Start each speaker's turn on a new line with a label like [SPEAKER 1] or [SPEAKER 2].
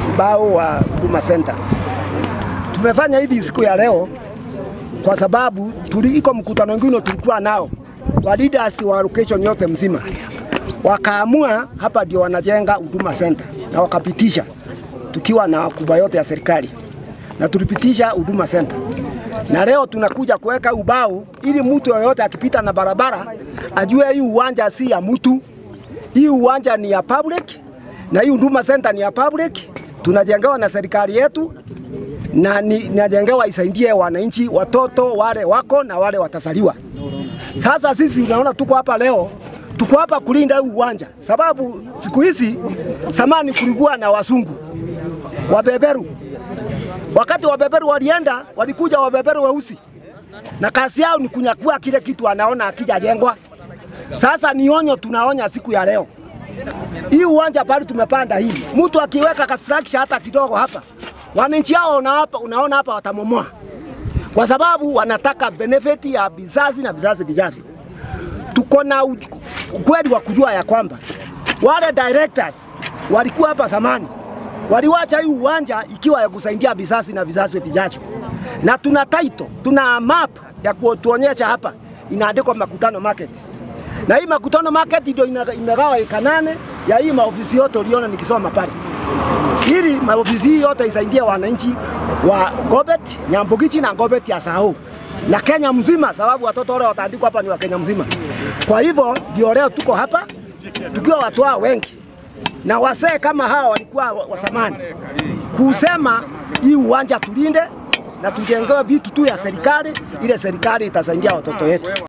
[SPEAKER 1] ubao wa Huduma Center. Tumefanya hivi siku ya leo kwa sababu tuli, iko mkutano mwingine tulikuwa nao wa leaders wa location yote mzima, wakaamua hapa ndio wanajenga Huduma Center na wakapitisha, tukiwa na wakubwa yote ya serikali na tulipitisha Huduma Center, na leo tunakuja kuweka ubao ili mtu yoyote akipita na barabara ajue hii uwanja si ya mtu, hii uwanja ni ya public na hii Huduma Center ni ya public, tunajengewa na serikali yetu na ni- najengewa isaidie wananchi, watoto wale wako na wale watazaliwa. Sasa sisi unaona tuko hapa leo, tuko hapa kulinda huu uwanja, sababu siku hizi samani kulikuwa na wasungu wabeberu. Wakati wabeberu walienda, walikuja wabeberu weusi, na kazi yao ni kunyakua kile kitu anaona akijajengwa. Sasa ni onyo tunaonya siku ya leo, hii uwanja pale tumepanda hii, mtu akiweka construction hata kidogo hapa, wananchi hao una hapa, unaona hapa watamomoa, kwa sababu wanataka benefit ya vizazi na vizazi vijavyo. Tuko na u- ukweli wa kujua ya kwamba wale directors walikuwa hapa zamani, waliwacha hii uwanja ikiwa ya kusaidia vizazi na vizazi vijavyo, na tuna title, tuna map ya kutuonyesha hapa, inaandikwa Makutano Market na hii Makutano Market ndio ina- imegawa eka nane ya hii maofisi yote uliona nikisoma pale, ili maofisi hii yote isaidie wananchi wa Gobet, Nyambugichi na Gobet ya Sahau na Kenya mzima, sababu watoto wale wataandikwa hapa ni wa Kenya mzima. Kwa hivyo ndio leo tuko hapa tukiwa watu hao wengi na wasee kama hawa walikuwa wa wa zamani, kusema hii uwanja tulinde na tujengewe vitu tu ya serikali, ile serikali itasaidia watoto wetu.